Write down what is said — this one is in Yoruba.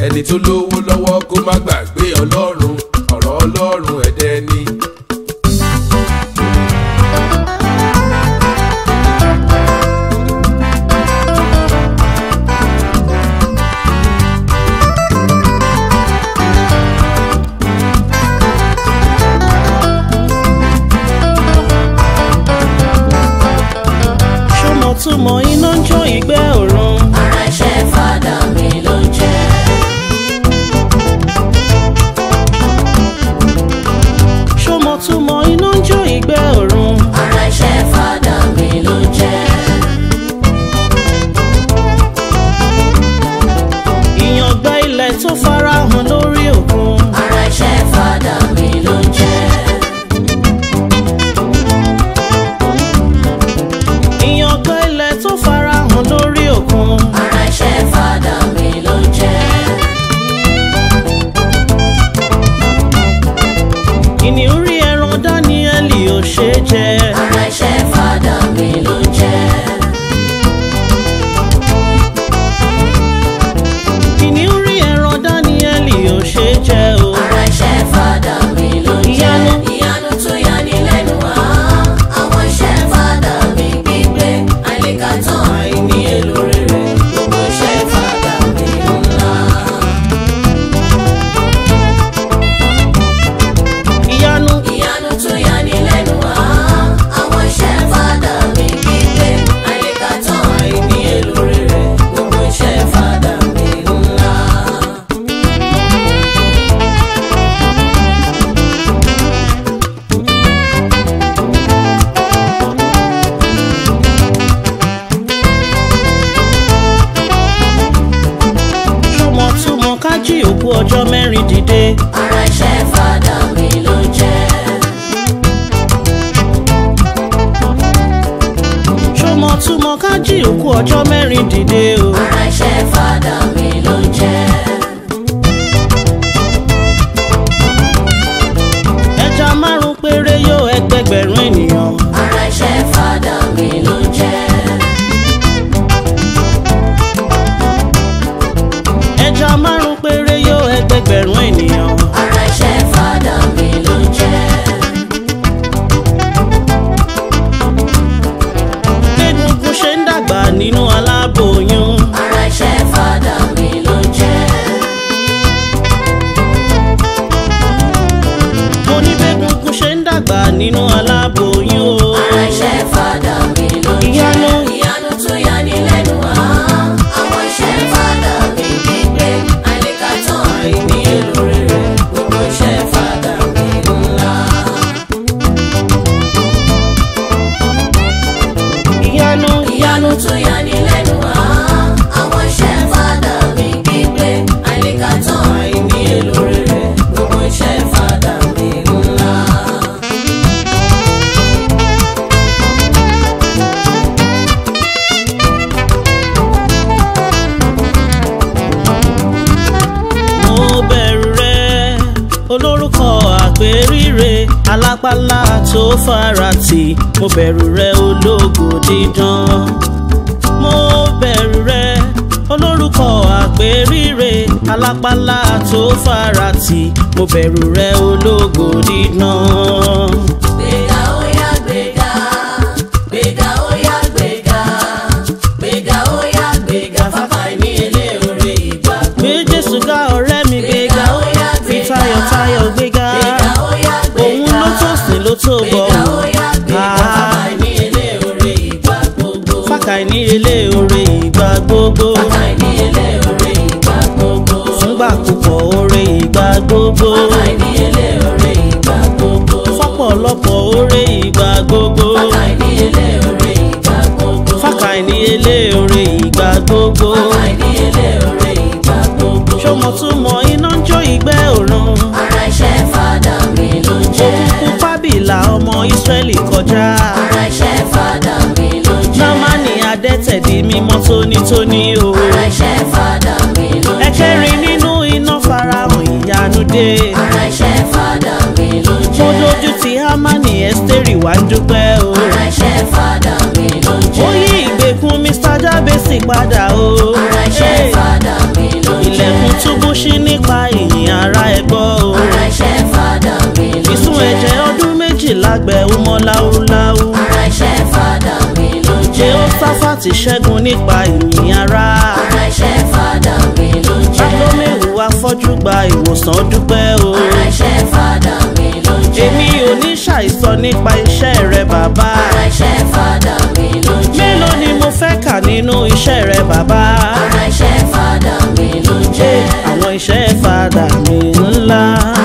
ẹni tó lówó lọ́wọ́ kó má gbàgbé ọlọ́run ọ̀rọ̀ ọlọ́run ẹ̀dẹ́ ni. ṣọmọ túmọ̀ iná ń jó ìgbẹ́ òrun. ara iṣẹ́ fàdà mi ló ń jẹ́. ṣọmọ túmọ̀ iná ń jó ìgbẹ́ òrun. ara iṣẹ́ fàdà mi ló ń jẹ́. ìyàngbẹ́ ilẹ̀ tó farahàn lórí òkun. ara iṣẹ́ fàdà mi ló ń jẹ́. ìyàngbẹ́ ilẹ̀ tó farahàn lórí òkun. ara iṣẹ́ fàdà mi ló ń jẹ́. kìnìún rí ẹran dáníẹ́lì ò ṣe é jẹ. ara iṣẹ́ fàdà mi ló ń jẹ́. kìnìún rí ẹran dáníẹ́lì ò ṣe é jẹ o. ara iṣẹ́ fàdà mi ló ń jẹ́. Ìyanu. ìyanu tó yani lẹ́nu wá. àwọn iṣẹ́ fàdà mi gbígbé àìlèkàtàn àìní èlò rere gbogbo iṣẹ́ fàdà mi ńlá. ìyanu ìyanu tó yani lẹ́nu wá. àwọn iṣẹ́ fàdà mi gbígbé àìlèkàtàn àìní èlò rere gbogbo iṣẹ́ fàdà mi ńlá. ṣọmọ túmọ̀ ká jí òkú ọjọ́ mẹ́rin dìde. ara iṣẹ́ fàdà mi ló ń jẹ́. ṣọmọ túmọ̀ ká jí òkú ọjọ́ mẹ́rin dìde o. ara iṣẹ́ fàdà mi ló ń jẹ́. ẹja márùn péré yóò ẹgbẹgbẹ̀rún ènìyàn. ara iṣẹ́ fàdà mi ló ń jẹ́. ẹja márùn péré yóò ẹgbẹgbẹ̀rún ènìyàn. ara iṣẹ́ fàdà mi ló ń jẹ́. egungun ṣe ń dàgbà nínú aláboyún. ara iṣẹ́ fàdà mi ló ń jẹ́. mo ní bẹ́gungun ṣe ń dàgbà nínú aláboyún o. ara iṣẹ́ fàdà mi ló ń jẹ́. Ìyanu. ìyanu tó yani lẹ́nu wá. àwọn iṣẹ́ fàdà mi gbígbé àìlèkàtàn àìní èlò rere gbogbo iṣẹ́ fàdà mi ńlá. ìyanu ìyanu tó yani lẹ́nu wá. àwọn iṣẹ́ fàdà mi gbígbé àìlèkàtàn àìní èlò rere gbogbo iṣẹ́ fàdà mi ńlá. mo bẹ̀rù rẹ olórúkọ àpèríre alápálá tó farati mo bẹ̀rù rẹ ológo dídán mo bẹ̀rù rẹ olórúkọ àpèríre alápálá tó farati mo bẹ̀rù rẹ ológo dídán. gbéga óyá gbéga gbéga óyá gbéga gbéga óyá gbéga fáfá ní ilé orí ìgbà gbé jésù ga ọ̀rẹ́ mi gbéga fi tayọ̀tayọ̀ gbéga gbéga óyá òun gbéga ló tó sìn ló tó bọ̀ gbéga óyá gbéga fáfá ní ilé orí ìgbà gbogbo fàkà ní ilé oore ìgbà gbogbo fáfá ní ilé orí ìgbà gbogbo fúngbà púpọ̀ oore ìgbà gbogbo fáfá ní ilé orí ìgbà gbogbo fọ́pọ̀lọpọ̀ oore ìgbà gbogbo fáfá ní ilé orí ìgbà gbogbo fàkà ní ilé oore ìgbà gbogbo fáfá ní ilé orí ìgbà gbogbo. ṣọmọ túmọ̀ iná ń jó ìgbẹ́ òrun ara iṣẹ́ fàdà mi ló ń jẹ́. òkùnkùn fábìlà ọmọ ìsírẹ́lì kọjá ara iṣẹ́ fàdà mi ló ń jẹ́. námánì adẹ́tẹ̀ di mímọ́ tónítóní o ara iṣẹ́ fàdà mi ló ń jẹ́. ẹ̀kẹ́rin nínú iná farahàn ìyanu dé ara iṣẹ́ fàdà mi ló ń mo jẹ́. dojú ti hámánì ẹ́sítérì wá ń dúpẹ́ o ara iṣẹ́ fàdà mi ló ń ó jẹ́. yí ìgbèkùn mr jábẹ́sì padà o ara iṣẹ́ fàdà mi ló ń jẹ́. ilẹ̀kùn túbú ṣí lágbẹ̀ ó mọ́ láúláú. ara iṣẹ́ fàdà mi ló jẹ́. Jehoshaphat ṣẹ́gun nípa ìyìn ara. ara iṣẹ́ fàdà mi ló jẹ́. Bartlomeu afọ́jú gba ìwòsàn dúpẹ́ o. ara iṣẹ́ fàdà mi ló jẹ́. Èmi ò ní ṣàìsọ nípa iṣẹ́ rẹ bàbá. ara iṣẹ́ fàdà mi ló jẹ́. Mélòó ni mo fẹ́ kà nínú iṣẹ́ rẹ bàbá? ara iṣẹ́ fàdà mi ló jẹ́. Àwọn iṣẹ́ fàdà mi ńlá.